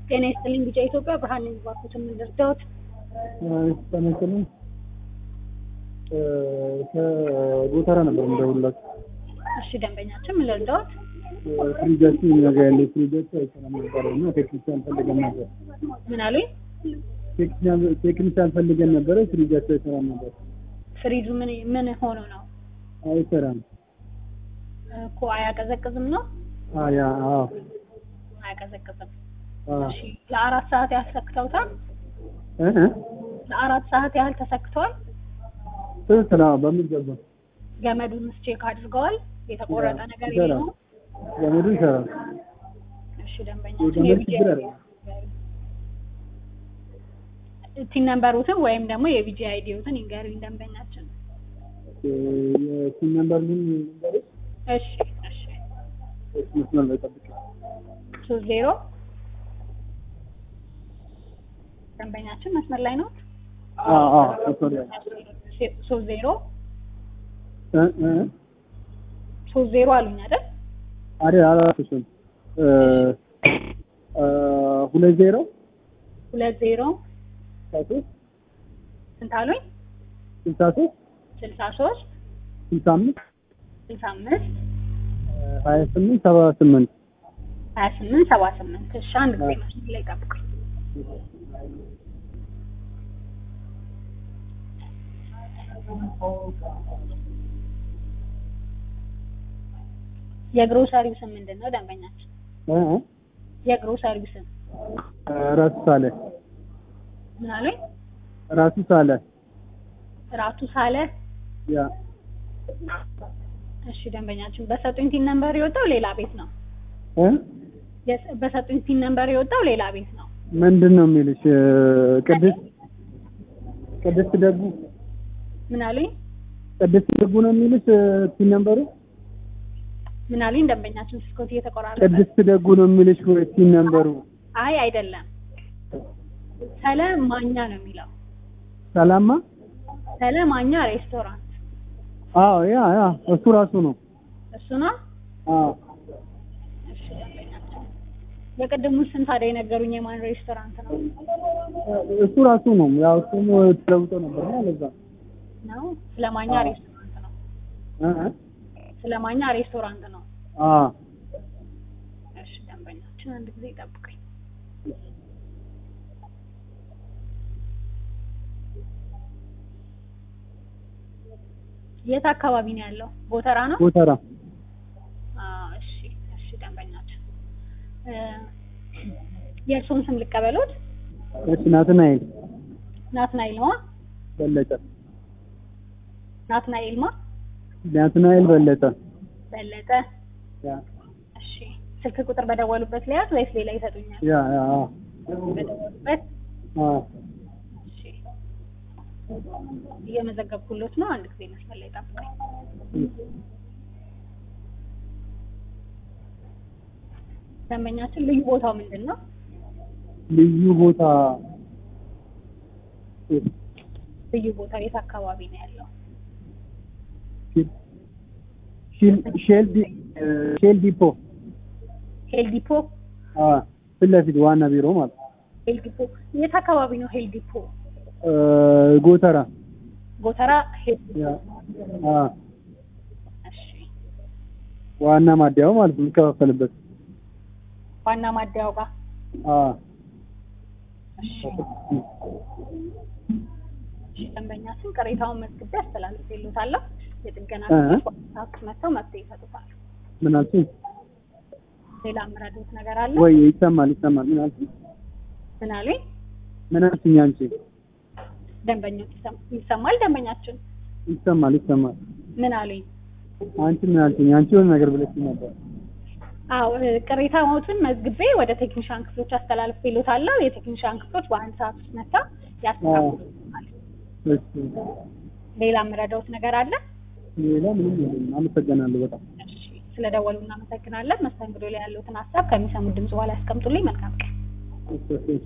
ጤና ይስጥልኝ ቢጫ ኢትዮጵያ ብርሃን ነኝ። እባክዎት የምንረዳዎት? ተመስልም ከጎተራ ነበር የምደውልላችሁ። እሺ ደንበኛችን ምን ልርዳዎት? ፍሪጃችን እኛ ጋር ያለው ፍሪጃችን አይሰራም ነበረ እና ቴክኒሻን ፈልገን ነበር። ምን አሉኝ? ቴክኒሻን- ቴክኒሻን ፈልገን ነበረ። ፍሪጃችን አይሰራም ነበር። ፍሪጁ ምን ምን ሆኖ ነው አይሰራም። እኮ አያቀዘቅዝም ነው? አያ አዎ አያቀዘቅዝም። አዎ እሺ ለአራት ሰዓት ያህል ሰክተውታል? እ እ ለአራት ሰዓት ያህል ተሰክተዋል? ትክክል። አዎ በሚገባ ገመዱንስ ቼክ አድርገዋል? የተቆረጠ ነገር ይሰራል። የለውም? ገመዱ ይሰራል። እሺ ደንበኛችን የገመድ የቪጂ ችግር አለ። ቲን ነምበሩትን ወይም ደግሞ የቪጂ አይዲዎትን ይንገሩኝ ደንበኛችን። የሲም ነምበር ምን ንገረኝ። እሺ እሺ እሺ፣ መስመር ላይ ጠብቅ። ሶስት ዜሮ ደንበኛችን መስመር ላይ ነው። አዎ አዎ መስመር ላይ ሶስት ዜሮ እ እ ሶስት ዜሮ አሉኝ አይደል? አይደል አላልኩሽም። እ እ ሁለት ዜሮ ሁለት ዜሮ ስልሳ ሶስት ስንት አሉኝ? ስልሳ ሶስት ስልሳ ሶስት ስልሳ አምስት ስልሳ አምስት ሀያ ስምንት ሰባ ስምንት ሀያ ስምንት ሰባ ስምንት እሺ አንድ ጊዜ መስመር ላይ ጠብቁኝ። የግሮሰሪው ስም ምንድን ነው ደንበኛችን? እ እ የግሮሰሪው ስም ራሱ ሳለ ምን አሉኝ? ራሱ ሳለ ራቱ ሳለ ያ እሺ ደንበኛችን በሰጡኝ ቲን ነምበር የወጣው ሌላ ቤት ነው። እ የስ- በሰጡኝ ቲን ነምበር የወጣው ሌላ ቤት ነው። ምንድን ነው የሚልሽ? እ ቅድስት ቅድስት ደጉ ምን አሉኝ? ቅድስት ደጉ ነው የሚልሽ ቲን ነምበሩ ምን አሉኝ? ደንበኛችን ስልኮት እየተቆራረጠ ቅድስት ደጉ ነው የሚልሽ ወይ ቲን ነምበሩ? አይ አይደለም፣ ሰለ ማኛ ነው የሚለው። ሰላማ ሰለ ማኛ ሬስቶራንት አዎ ያ ያ እሱ ራሱ ነው። እሱ ነው። አዎ እሺ ደንበኛችን የቅድሙ ስም ታዲያ የነገሩኝ የማን ሬስቶራንት ነው እሱ ራሱ ነው። ያው እሱም ተለውጦ ነበር እና ለዛ ነው? ስለማኛ አዎ። ሬስቶራንት ነው። እ እ ስለማኛ ሬስቶራንት ነው። አዎ እሺ ደንበኛችን አንድ ጊዜ ጠብቀኝ። የት አካባቢ ነው ያለው? ጎተራ ነው? ጎተራ አዎ እሺ እሺ ደንበኛችን እ የእርስዎን ስም ልቀበሎት? እሺ ናትናኤል ናትናኤል ማ በለጠ ናትናኤል ማ ናትናኤል በለጠ በለጠ ያ እሺ ስልክ ቁጥር በደወሉበት ለያዝ ወይስ ሌላ ይሰጡኛል? ያ ያ አዎ በደወሉበት አዎ እሺ እየመዘገብኩሎት ነው። አንድ ጊዜ መስመር ላይ ጠብቀኝ። ደንበኛችን ልዩ ቦታው ምንድን ነው? ልዩ ቦታ ልዩ ቦታ የት አካባቢ ነው ያለው? ሼል ሼል ዲ- እ ሼል ዲፖ ሄል ዲፖ አዎ ፊት ለፊት ዋና ቢሮ ማለት ነው። ሄል ዲፖ የት አካባቢ ነው ሄል ዲፖ? እ ጎተራ ጎተራ ሄል ዲፖ። ያ አዎ እሺ ዋና ማደያው ማለት ነው የሚከፋፈልበት ዋና ማደያው ጋር አዎ እሺ እሺ ደንበኛችን ቅሬታውን መዝግቤ አስተላልፌልዎታለሁ። የጥገና እ? ሰዓት መጥተው መፍትሄ ይሰጡታል። ምን አልሽኝ? ሌላ የምረዱት ነገር አለ? ወይ ይሰማል ይሰማል። ምን አልሽኝ? ምን አሉኝ? ምን አልሽኝ አንቺ? ደንበኞች ይሰማ- ይሰማል? ደንበኛችን ይሰማል ይሰማል። ምን አሉኝ? አንቺ ምን አልሽኝ? አንቺ የሆነ ነገር ብለሽኝ ነበር። አዎ እ፣ ቅሬታዎትን መዝግቤ ወደ ቴክኒሻን ክፍሎች አስተላልፌልዎታለሁ። የቴክኒሻን ክፍሎች በአንድ ሰዓት ውስጥ መጥተው ያስተካክሉታል። እሺ ሌላ የምረዳዎት ነገር አለ? ሌላ ምንም የለም። አመሰግናለሁ በጣም እሺ ስለደወሉ እናመሰግናለን። መስተንግዶ ላይ ያለዎትን ሀሳብ ከሚሰሙት ድምጽ በኋላ ያስቀምጡልኝ። መልካም ቀን። እሺ እሺ